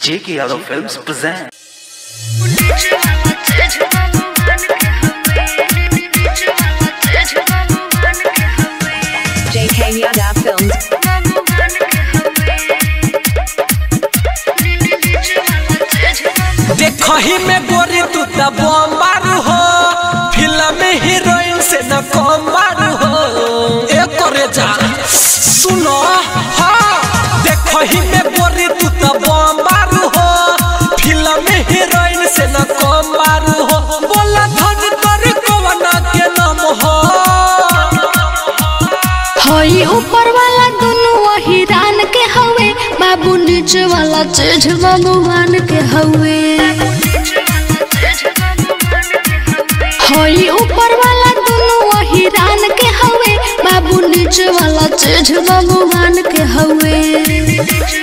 J.K. Yadav Films present. JK Yada Films. देखही में गोरी तू त बम्बार हो फिल्म हीरोइन से न कमबार हो ए करे जा सुनो हाँ देखही में गोरी तू त बम्बार हो फिल्म हीरोइन से न कमबार हो बोला धन कर कवना के नाम हो हई ऊपर वाला दोनों वही रान के हवे बाबू नीचे वाला चीज भगवान के हवे हई ऊपर वाला दोनों वही रान के हवे बाबू नीचे वाला चीज भगवान के हवे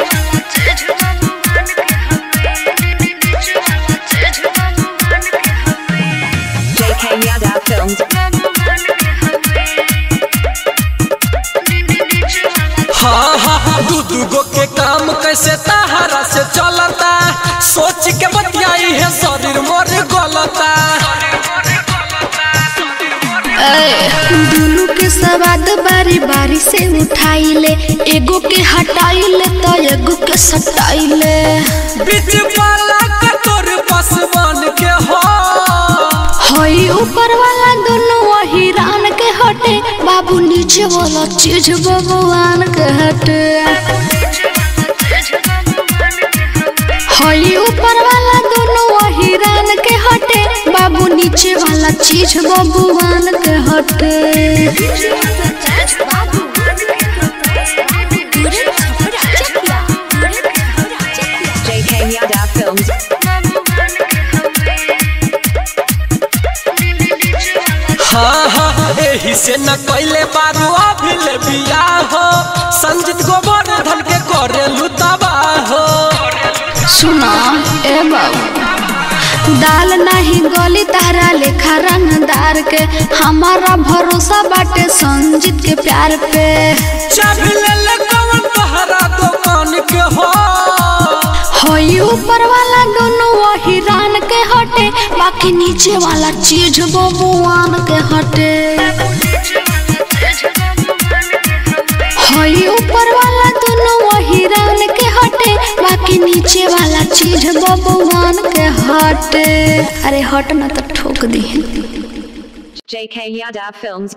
JK Yada Films. हाँ हाँ दू दू गो के काम कैसे तहारा से चलता सोच के बतियाई है शरीर मोर गलता दुनू के सवाद बारी बारी से उठाइले एगो के हटाइले तो एगो के सटाइले बीच वाला का तोर पसवान के हो हई ऊपर वाला दोनों वही रान के हटे बाबू नीचे वाला चीज भगवान के हटे हई ऊपर वाला दोनों वही रान के हटे बाबू नीचे वाला चीज भगवान के हटे JK Yada Films. हाँ हाँ एही से न कैले बारू अभी ले बिया हो संजीत गोवर्धन के करे लुतबा हो सुना ए बाबू दाल नहीं गली तारा लेखा रंगदार के हमारा भरोसा बाटे संजीत के प्यार पे चाबी ले ले कवन तहरा दुकान के हो हई ऊपर वाला दोनों वही रान के हटे बाकी नीचे वाला चीज भगवान के हटे हई ऊपर वाला दोनों वही रान के हटे बाकी नीचे वाला चीज भगवान के हटे अरे हट ना तो ठोक दी JK Yada Films.